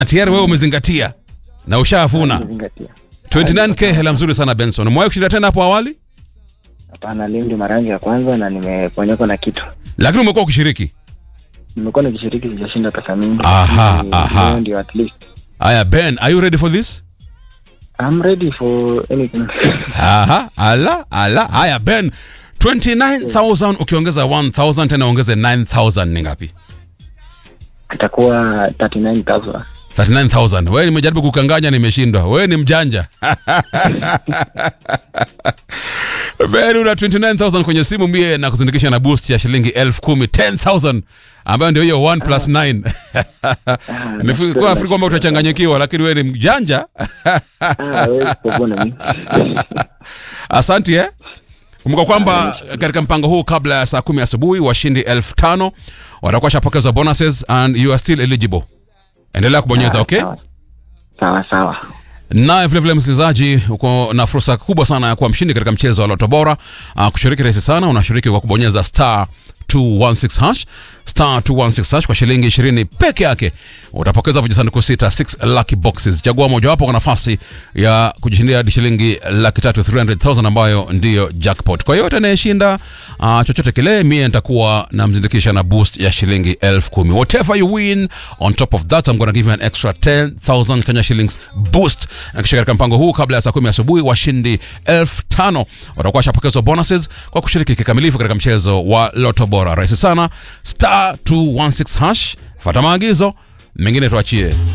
tayari wewe umezingatia na ushafuna Nimezingatia. 29k hela mzuri sana benson umewahi kushinda tena hapo awali Hapana, leo ndio mara yangu ya kwanza na nimeponyekwa na kitu. lakini umekuwa ukishiriki Nimekuwa nikishiriki, sijashinda pesa mingi. Aha, Ni- aha. leo Ndio at least. haya ben are you ready for this I'm ready for anything. aha ala ala haya ben 29000 ukiongeza 1000 tena ongeze 9000 ni ngapi Itakuwa 39000. 39000 wewe nimejaribu kukanganya nimeshindwa wewe ni mjanja Ben una 29000 kwenye simu mie na kuzindikisha na boost ya shilingi 10000 10000 ambayo ndio hiyo 1 plus 9 nilikuwa afiri kwamba utachanganyikiwa lakini wewe ni mjanja Ah, wewe kupona mimi. Asante eh? Kumbuka kwamba katika mpango huu kabla ya saa kumi asubuhi washindi elfu tano watakuwa shapokezwa bonuses and you are still eligible. Endelea kubonyeza Ah, okay? Sawa. Sawa sawa. Naye vilevile msikilizaji, uko na fursa kubwa sana ya kuwa mshindi katika mchezo wa Loto Bora. Uh, kushiriki rahisi sana, unashiriki kwa kubonyeza star 216 hash star 216 hash kwa shilingi 20 peke yake utapokeza vijisanduku sita 6 lucky boxes. Chagua mojawapo kwa nafasi ya kujishindia hadi shilingi laki tatu 300,000 ambayo ndiyo jackpot. Kwa yote anayeshinda uh, chochote kile, mie nitakuwa namzindikisha na boost ya shilingi elfu kumi. Whatever you win on top of that I'm gonna give you an extra 10,000 Kenya shillings boost. Na kisha katika mpango huu kabla ya saa kumi asubuhi washindi elfu tano watakuwa washapokezwa bonuses kwa kushiriki kikamilifu katika mchezo wa Loto Bora. Rahisi sana, star 216 hash, fuata maagizo mengine tuachie